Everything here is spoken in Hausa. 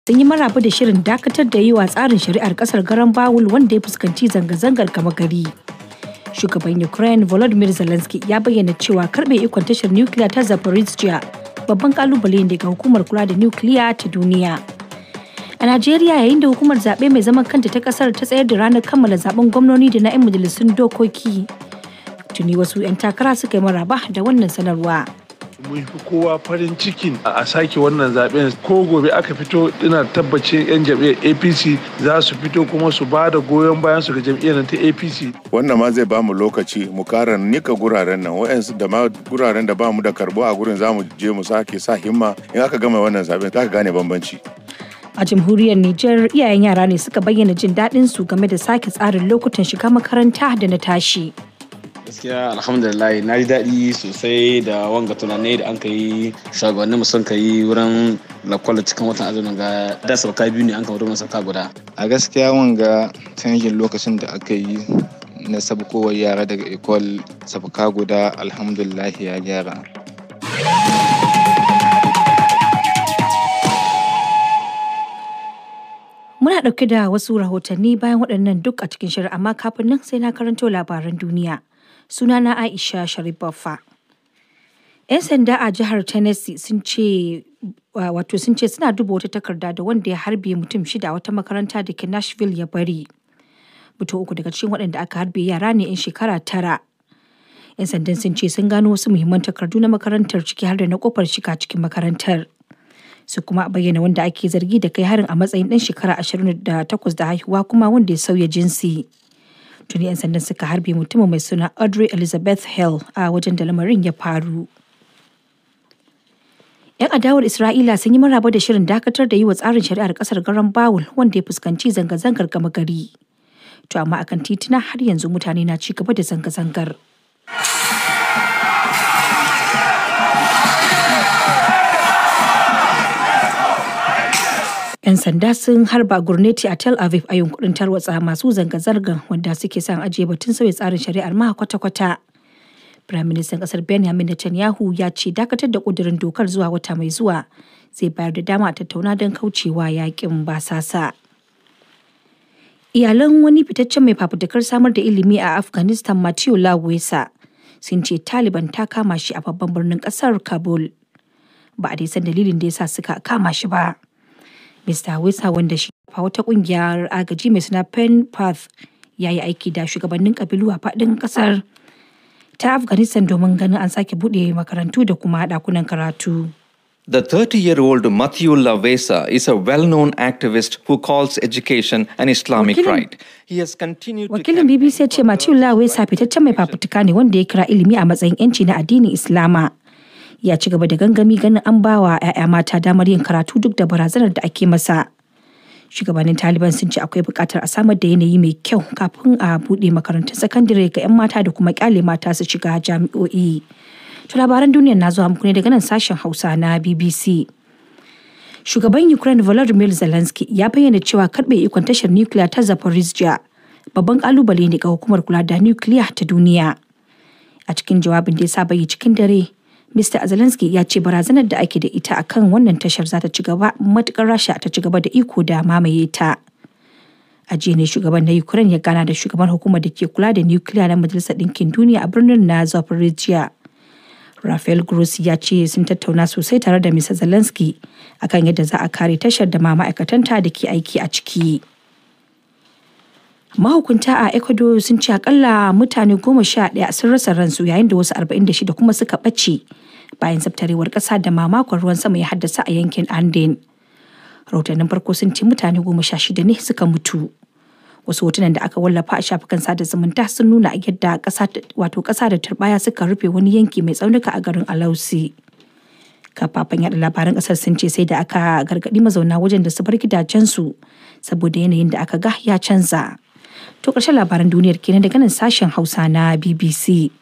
sun yi maraba da shirin dakatar da yi wa tsarin shari'ar kasar garan bawul wanda ya fuskanci zanga-zangar gama gari. Shugaban Ukraine Volodymyr Zelensky ya bayyana cewa karbe ikon tashar nukiliya ta Zaporizhia babban kalubale ne ga hukumar kula da nukiliya ta duniya. A Najeriya yayin da hukumar zaɓe mai zaman kanta ta ƙasar ta tsayar da ranar kammala zaben gwamnoni da na 'yan majalisun dokoki. Tuni wasu 'yan takara suka yi maraba da wannan sanarwa. mun fi kowa farin cikin a sake wannan zaben ko gobe aka fito ina tabbacin 'yan jam'iyyar apc za su fito kuma su ba da goyon bayan su ga jam'iyyar ta apc wannan ma zai bamu lokaci mu kara nika guraren nan wa'yansu da ma guraren da bamu da karbo a gurin zamu je mu sake sa himma in aka gama wannan zaben za ka gane bambanci A jamhuriyar Nijar iyayen yara ne suka bayyana jin daɗin su game da sake tsarin lokutan shiga makaranta da na tashi. gaskiya alhamdulillah na ji daɗi sosai da wanga tunanai da an ka yi shugabannin mu sun ka yi wurin lakwala cikin watan azumin ga da sauka biyu ne an ka wurin sauka guda a gaskiya wanga canjin lokacin da aka yi na sabkowar yara daga ekol sabka guda alhamdulillah ya gyara Muna ɗauke da wasu rahotanni bayan waɗannan duk a cikin shirin amma kafin nan sai na karanto labaran duniya. Sunana Aisha Sharif Baffa. 'Yan sanda a jihar Tennessee sun ce wato sun ce suna duba wata takarda da wanda ya harbe mutum shida a wata makaranta da ke Nashville ya bari. Mutum uku daga cikin waɗanda aka harbe yara ne 'yan shekara tara. 'Yan sandan sun ce sun gano wasu muhimman takardu na makarantar ciki har da na kofar shiga cikin makarantar. su kuma bayyana wanda ake zargi da kai harin a matsayin ɗan shekara 28 da haihuwa kuma wanda ya sauya jinsi. Tuni 'yan sandan suka harbe mutumin mai suna Audrey Elizabeth Hill a wajen da lamarin ya faru. 'Yan adawar Isra'ila sun yi maraba da shirin dakatar da yi wa tsarin shari'ar ƙasar garan Bawul wanda ya fuskanci zanga-zangar gama gari. To amma akan tituna har yanzu mutane na ci gaba da zanga-zangar. 'yan sanda sun harba gurneti a tel aviv a yunkurin tarwatsa masu zanga-zangar wanda suke son ajiye batun sauya tsarin shari'ar ma kwata-kwata firaministan kasar benjamin netanyahu ya ce dakatar da kudirin dokar zuwa wata mai zuwa zai bayar da dama a tattauna don kaucewa yakin basasa iyalan wani fitaccen mai fafutukar samar da ilimi a afghanistan matthew lawesa sun ce taliban ta kama shi a babban birnin kasar kabul ba a dai san dalilin da ya sa suka kama shi ba Mr. Wisa wanda shi fa wata kungiyar agaji mai suna Pen Path ya yi aiki da shugabannin kabilu a faɗin ƙasar ta Afghanistan domin ganin an sake buɗe makarantu da kuma ɗakunan karatu. The 30-year-old Matthew Lavesa is a well-known activist who calls education an Islamic Wakilin- right. He has continued to Wakilin BBC ya ce Matthew Lawesa fitaccen mai fafutuka ne wanda ya kira ilimi a matsayin 'yanci na addinin Islama. Ya ci gaba da gangami ganin an ba wa 'ya'ya mata damar yin karatu duk da barazanar da ake masa. Shugabannin Taliban sun ce akwai buƙatar a samar da yanayi mai kyau kafin a buɗe makarantun sakandare ga 'yan mata da kuma ƙyale mata su shiga jami'o'i. To labaran duniyar na zuwa muku ne daga nan sashen Hausa na BBC. Shugaban Ukraine Volodymyr Zelensky ya bayyana cewa karɓe ikon tashar nukiliya ta Zaporizhia babban kalubale ne ga hukumar kula da nukiliya ta duniya. A cikin jawabin da ya saba yi cikin dare, Mr. Zelensky ya ce barazanar da ake da ita a kan wannan tashar za ta ci gaba matukar Rasha ta ci gaba da iko da mamaye ta. A jiya ne shugaban na Ukraine ya gana da shugaban hukumar da ke kula da nukiliya na Majalisar Ɗinkin Duniya a birnin na Zaporizhia. Rafael Grossi ya ce sun tattauna sosai tare da Mr. Zelensky akan yadda za a kare tashar da ma ma'aikatanta da ke aiki a ciki. Mahukunta a Ecuador sun ce akalla mutane goma sha ɗaya sun rasa ransu yayin da wasu arba'in da shida kuma suka ɓace bayan zabtarewar ƙasa da mamakon ruwan sama ya haddasa a yankin Anden. Rahotannin farko sun ce mutane goma sha shida ne suka mutu. Wasu hotunan da aka wallafa a shafukan sada zumunta sun nuna yadda ƙasa wato ƙasa da turbaya suka rufe wani yanki mai tsaunuka a garin Alausi. kafafen yada labaran kasar sun ce sai da aka gargadi mazauna wajen da su bar gidajensu saboda yanayin da aka ga ya canza. To ƙarshen labaran duniyar kenan daga nan sashen Hausa na BBC.